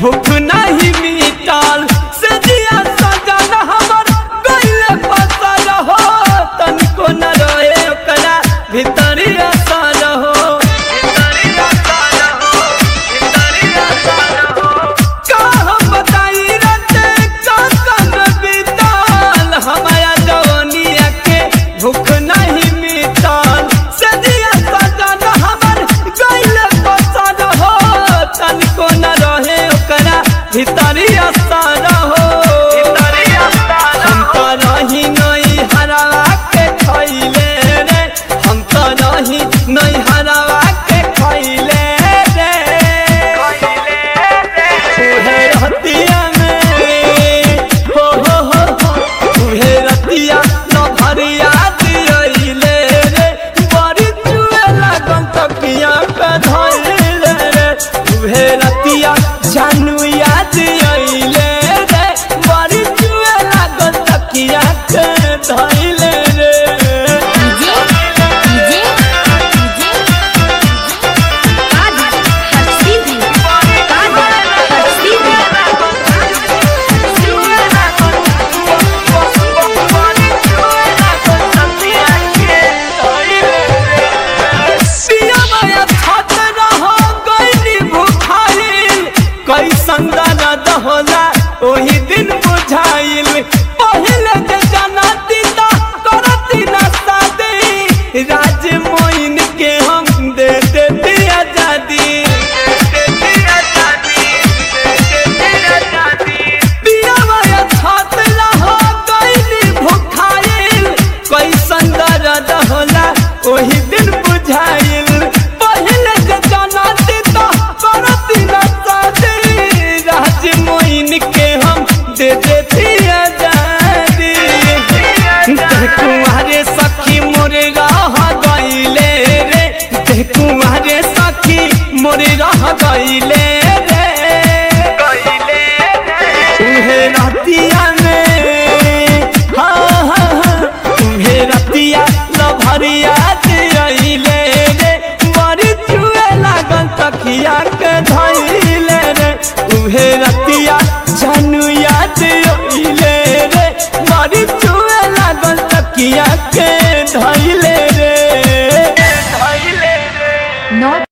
भूख नहीं मिटल से जिया सजन हमर गइले फसल हो तनिको न रहे ओकरा भीतरी असर हो का हम बताई रते कसन बीतल हमारा जवानिया के भूख नहीं मिटल से दिया सजन हमर गइले फसल हो तनिको न रहे ओकरा भीतरी असर हो हम तो रही नहीं हरावा के खैले रे हम तो रही नहीं हरावा के खैले रे तुहे रतिया में हो हो हो हो तुहे रतिया न भरिया दियले रे बड़ी चुए लागन तकिया पे धइले रे तुहे रतिया जानू याद अइले रे बड़ी चुए लागन तकिया के धइले रे डीजे डीजे डीजे कादर हसीबी कादर हसीबी कैसन दर्द होला ओही दिन बुझाइल पहले जे जनती त करती न शादी राज मोइन के हम दे देती आजादी पियावा छत रहो कैली भुखाइल कैसन दर्द होला ओही दिन बुझाइल पहले जे जनती त करती न शादी राज मोइन के हम दे देती आजादी देह कुंवारे सखी मोरे रह गइले रे देह कुंवारे सखी मोरे रह गइले रे तुहे रतिया में हाँ हाँ हाँ तुहे रतिया लभरिया दियले रे बड़ी चुए लागल तकिया के धइले रे तुहे रतिया जानू याद अइले रे बड़ी चुए लागल तकिया के